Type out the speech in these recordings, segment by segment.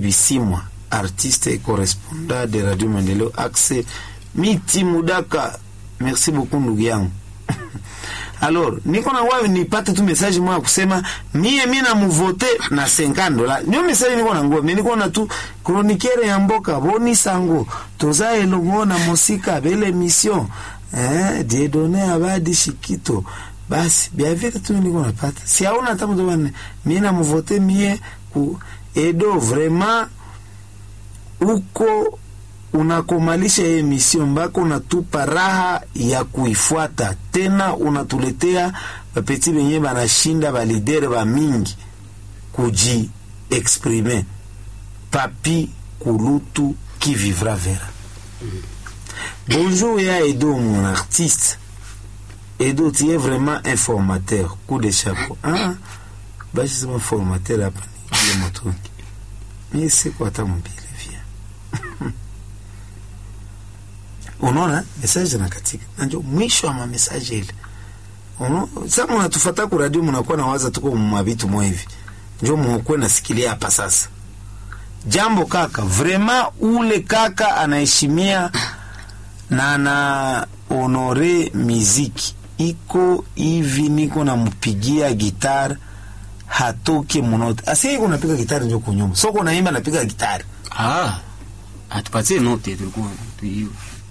Bisimwa, artiste et correspondant de Radio Maendeleo axe miti mudaka. Merci beaucoup ndugu yangu. Alors, niko na wewe nipate tu message moja kusema mie mimi na muvote na 50 dola. Ndio message niko na nguo. Mimi niko na tu chroniqueur ya mboka boni sango. Toza elongo na musika bele mission. Eh, Dieudonné Abadi Shikito. Basi bia vile tu niko napata. Si hauna hata mtu bwana. Mimi na muvote mie ku edo vraiment uko unakomalisha hii emission mbako unatupa raha ya kuifuata tena, unatuletea bapeti benye banashinda balidere ba mingi kuji exprimer papi kulutu qui vivra vera. Bonjour ya Edo mon artiste. Edo tu es vraiment un formateur, coup de chapeau. Ah, basi sema formateur hapa ni ile motongi. Mimi siko hata mbili vya. unaona message na katika nanjo mwisho wa mamesaje ile unaona sasa mnatufuata kwa radio mnakuwa na waza tuko mwabitu mwa hivi njo mkwe nasikilia hapa sasa jambo kaka vraiment ule kaka anaheshimia na ana honore miziki iko hivi niko nampigia gitar hatoke munote asi iko napiga gitari njo kunyuma soko naimba napiga gitari Ah, atupatie note tulikuwa tuiyo.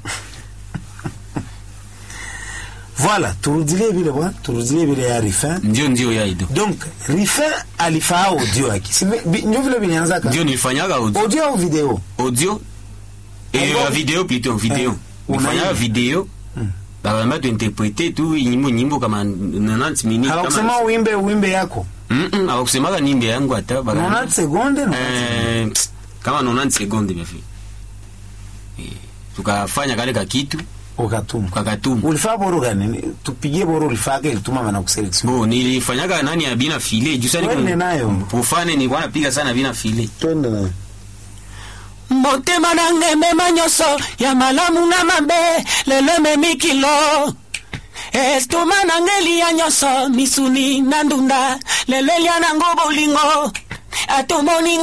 Voilà, turudilie vile bwana, turudilie vile ya Rifin. Ndio ndio ya Ido. Donc Rifin alifaa audio yake, si vi- vi- ndio vile vilianzaka Ndio nilifanyaga audio. audio au video. Audio et Audio. la vidéo plutôt video. Eh, Nilifanyaga unaimba. video. Baba tu interpréter tu nyimbo nyimbo kama 90 minutes Hawakusema kama uimbe uimbe yako Mm -mm, hawakusemaga nimbe yangu hata baba. 90 sekunde no. Eh, pst, kama 90 sekunde bafi. Eh, tukafanya kale ka kitu ukatuma. kakatuma. Ulifaa boro gani? Tupigie boro ulifaa ke ilituma mana kuselection. Bo nilifanyaga nani ya bina file juu sana Twende nayo. Pufane nilikuwa napiga sana bina file. Twende na. motema nange mema nyonso ya malamu na mabe lelo ememi kilo estoma nange elia nyonso misuni na ndunda lelo elia nango bolingo atomoni